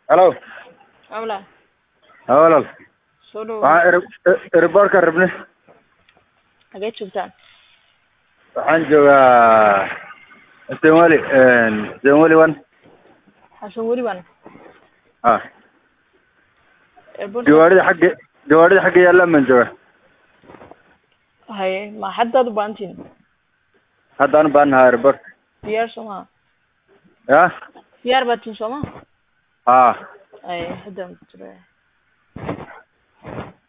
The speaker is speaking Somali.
halo Habla. ha walaal Soo dhawo. waxaan eriboorka rabne Xagee joogtaan? waxaan joogaa senweli senweli one Xasan weli baan. ha Airport. gawaarida xagga gawaarida xagga yaallaan baan joogaa Haye, ma haddaad u baahantiin? haddaan u baahannahaa eriboorka Diyaar soo maha? ya Diyaar baa tiin soo maha? ha Haye, haddaan ku jira.